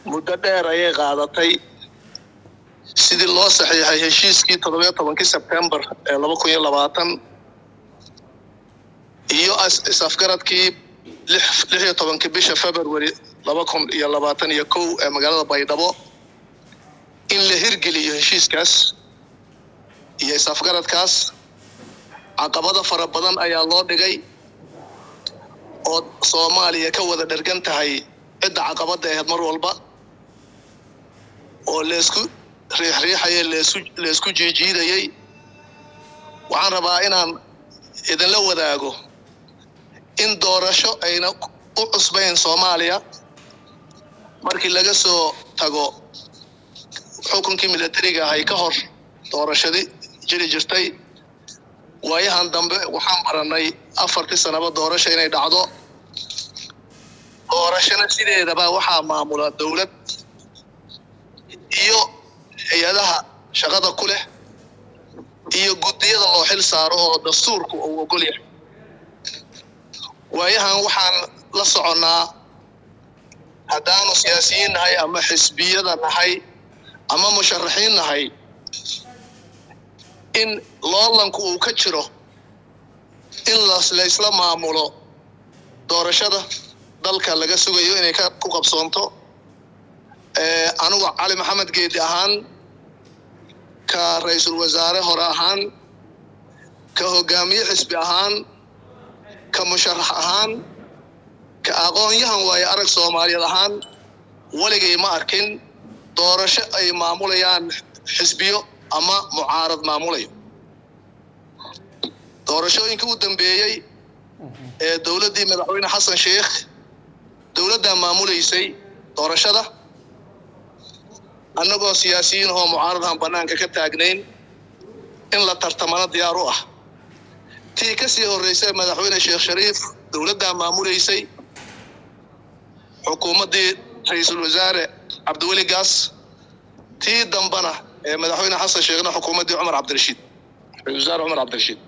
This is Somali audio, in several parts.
muddo dheer ayay qaadatay sidii loo saxiixay heshiiskii toddobiyo tobankii sebtembar ee laba kun iyo labaatan iyo is-afgaradkii lix iyo tobankii bisha february laba kun iyo labaatan iyo kow ee magaalada baydhabo in la hirgeliyo heshiiskaas iyo is-afgaradkaas caqabado fara badan ayaa loo dhigay oo soomaaliya ka wada dhergan tahay cidda caqabadda ahayd mar walba oo laysku riixriixayay leesku laysku jiijiidayay waxaan rabaa inaan idinla wadaago in doorasho ayna u cusbayn soomaaliya markii laga soo tago xukunkii milatariga ahay ka hor doorashadii jiri jirtay waayahan dambe waxaan baranay afartii sanaba doorasho inay dhacdo doorashona sideedaba waxaa maamula dowlad iyo hay-adaha shaqada ku leh iyo guddiyada loo xil saaro oo dastuurku uu ogol yahay waayahan waxaan la soconnaa haddaanu siyaasiyiin nahay ama xisbiyada nahay ama musharaxiin nahay in loolanku uu ka jiro in laysla maamulo doorashada dalka laga sugayo inay ku qabsoonto anigu cali maxamed geedi ahaan ka ra-iisul wasaare hore ahaan ka hogaamiye xisbi ahaan ka musharax ahaan ka aqoon-yahan waaye arag soomaaliyeed ahaan weligay ma arkin doorasho ay maamulayaan xisbiyo ama mucaarad maamulayo doorashooyinkii u dambeeyey ee dowladdii madaxweyne xasan sheikh dowladdaa maamulaysay doorashada annagoo siyaasiyiin oo mucaaradahan bannaanka ka taagnayn in la tartamana diyaar u ah tii ka sii horraysay madaxweyne sheekh shariif dowladdaa maamulaysay xukuumaddii ra-iisul wasaare cabdiweli gaas tii dambana ee madaxweyne xasan sheekhna xukuumaddii cumar cabdirashiid ra-isul wasaare cumar cabdirashiid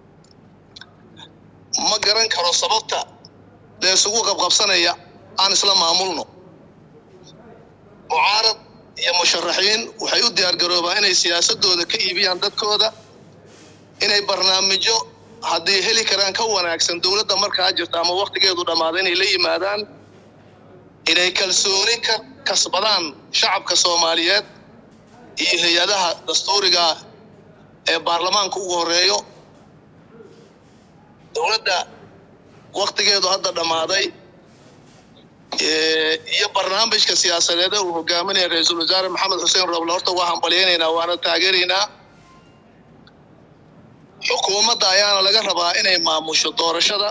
ma garan karo sababta dee isugu qabqabsanaya aan isla maamulno mucaarad iyo musharaxiin waxay u diyaargaroobaan inay siyaasadooda ka iibiyaan dadkooda inay barnaamijyo haddii heli karaan ka wanaagsan dowladda markaa jirta ama wakhtigeedu dhammaada inay la yimaadaan inay kalsooni ka kasbadaan shacabka soomaaliyeed iyo hay-adaha dastuuriga ee baarlamaanka ugu horeeyo dowladda wakhtigeedu hadda dhammaaday iyo barnaamijka siyaasadeeda uu hogaaminaya ra-iisul wasaare maxamed xuseen roble horta waa hambalyaynaynaa waana taageeraynaa xukuumadda ayaana laga rabaa inay maamusho doorashada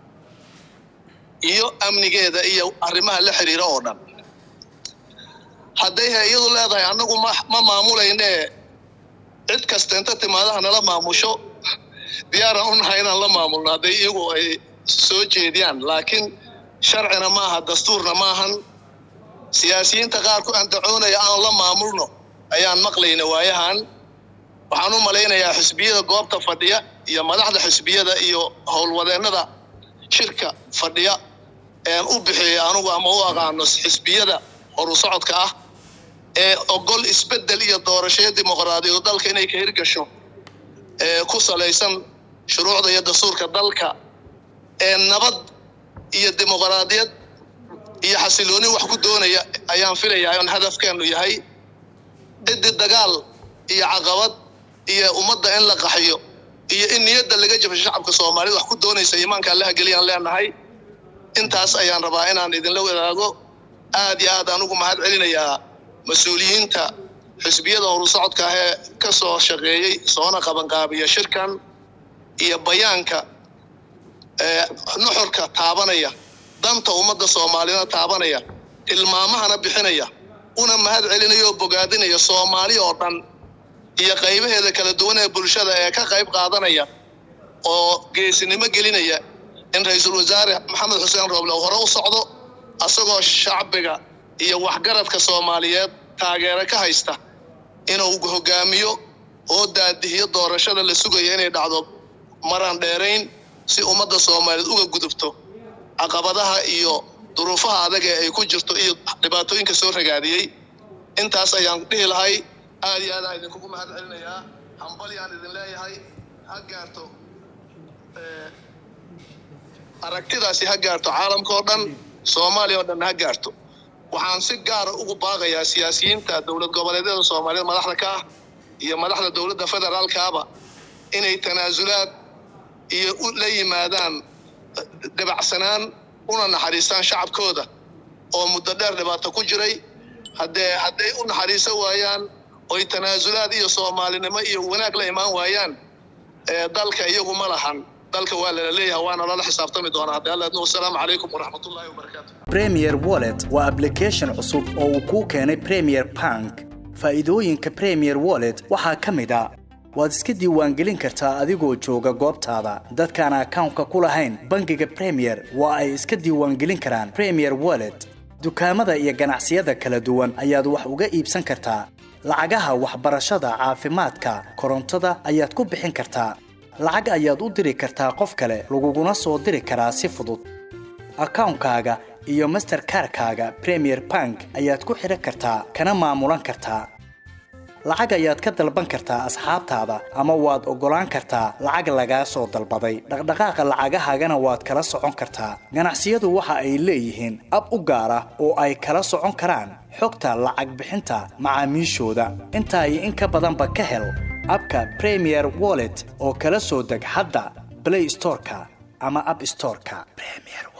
iyo amnigeeda iyo arrimaha la xiriira oo dhan hadday hay-iyadu leedahay annagu ma ma maamulayne cid kasta inta timaadaha nala maamusho diyaaraan u nahay inaan la maamulno hadday iyagu ay soo jeediyaan laakiin sharcina ma aha dastuurna maahan siyaasiyiinta qaar ku andacoonaya aan la maamulno ayaan maqlayna waayahan waxaan u malaynayaa xisbiyada goobta fadhiya iyo madaxda xisbiyada iyo howlwadeennada shirka fadhiya een u bixiyay anugu ama u aqaano xisbiyada horu socodka ah ee ogol isbeddel iyo doorashaya dimuqraadiyadu dalka inay ka hirgasho ee ku salaysan shuruucda iyo dastuurka dalka ee nabad iyo dimuqraadiyad iyo xasilooni wax ku doonaya ayaan filayaa in hadafkeenu yahay ciddii dagaal iyo caqabad iyo ummadda in la qaxiyo iyo in niyadda laga jabsho shacabka soomaalida wax ku doonaysa iimaanka allaha geliyaan leenahay intaas ayaan rabaa inaan idinla wadaago aad iyo aad aan ugu mahad celinayaa mas-uuliyiinta xisbiyada horu socodka ah ee ka soo shaqeeyey soona qabanqaabiya shirkan iyo bayaanka ee nuxurka taabanaya danta ummadda soomaalida taabanaya tilmaamahana bixinaya una mahad celinaya oo bogaadinaya soomaali oo dhan iyo qaybaheeda kala duwan ee bulshada ee ka qayb qaadanaya oo geesinimo gelinaya in ra-iisul wasaare maxamed xuseen rooble uu hore u socdo asagoo shacbiga iyo waxgaradka soomaaliyeed taageero ka haysta inuu hogaamiyo oo daadihiyo doorashada la sugaya inay dhacdo maraan dheerayn si ummadda soomaaliyeed uga gudubto caqabadaha iyo duruufaha adag ee ay ku jirto iyo dhibaatooyinka soo ragaadiyey intaas ayaan dhihi lahay aad iyo aadaan idinkugu mahad celinayaa hambalyaan idin leeyahay ha gaarto aragtidaasi ha gaarto caalamka oo dhan soomaaliya oo dhan ha gaarto waxaan si gaara ugu baaqayaa siyaasiyiinta dowlad goboleedyada soomaaliyeed madaxda ka ah iyo madaxda dowladda federaalkaaba inay tanaasulaad iyo la yimaadaan dhibacsanaan una naxariistaan shacabkooda oo muddo dheer dhibaato ku jiray haddee hadday u naxariiso waayaan oy tanaasulaad iyo soomaalinimo iyo wanaag la imaan waayaan dalka iyagu ma lahan dalka waa lala leeyahay waana lala xisaabtami doonaa haddii alla idno wasalaamu calaykum waraxmatullaahi wabarakaatu premier wallet waa application cusub oo uu kuu keenay premier bank faa'iidooyinka premier wallet waxaa ka mid a waad iska diiwaangelin kartaa adigoo jooga goobtaada dadkaan akawnka ku lahayn bangiga premier waa ay iska diiwaangelin karaan premier wallet dukaamada iyo ganacsiyada kala duwan ayaad wax uga iibsan kartaa lacagaha waxbarashada caafimaadka korontada ayaad ku bixin kartaa lacag ayaad u diri kartaa qof kale laguguna soo diri karaa si fudud akawnkaaga iyo masterkarkaaga premier bank ayaad ku xidhan kartaa kana maamulan kartaa lacag ayaad ka dalban kartaa asxaabtaada ama waad oggolaan kartaa lacag lagaa soo dalbaday dhaqdhaqaaqa lacagahaagana waad kala socon kartaa ganacsiyadu waxa ay leeyihiin ab u gaar ah oo ay kala socon karaan xogta lacag bixinta macaamiishooda intaa iyo in ka badanba ka hel abka premier wallet oo kala soo deg hadda blay storeka ama ab storeka